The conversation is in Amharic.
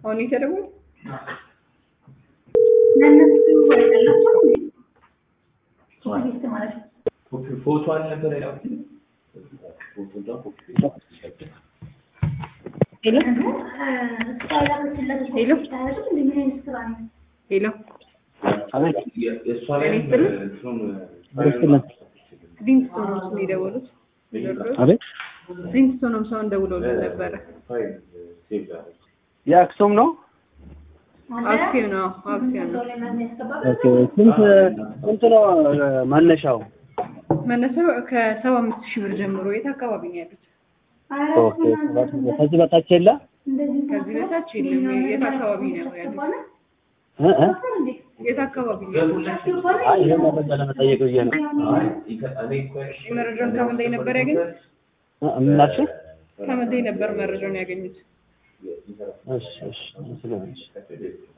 አሁን የተደወለ ለእነሱ አይደላቸው ቱሪስት ማለት ነው። ፎቶ አልነበረ ያው ሄሎ እሷ ላከችለት ሄሎ? ታያለች እንደ ምን አይነት ስራ ነው? ሄሎ አቤት የእሷ ላይ ይስጥልኝ። ይስጥልን። ሊንክስቶን ነው ስም የደወሉት ቴዎድሮስ አቤት ሊንክስቶንም ሰውን ደውለውልን ነበረ የአክሱም ነው። አክሲዮን ነው አክሲዮን ነው ኦኬ ስንት ስንት ነው መነሻው? መነሻው ከሰባ አምስት ሺህ ብር ጀምሮ የት አካባቢ ነው ያሉት? ኦኬ ሰባት መቶ ከዚህ በታች የለ ከዚህ በታች የለም። የት አካባቢ ነው ያሉት? እ እ የት አካባቢ ነው ያሉት? አይ ይሄ መረጃ ለመጠየቅ ብዬ ነው። መረጃውን ከምን ላይ ነበር ያገኙት? እ ምን አልሽኝ? ከምን ላይ ነበር መረጃውን ያገኙት? እሺ እሺ ስለዚህ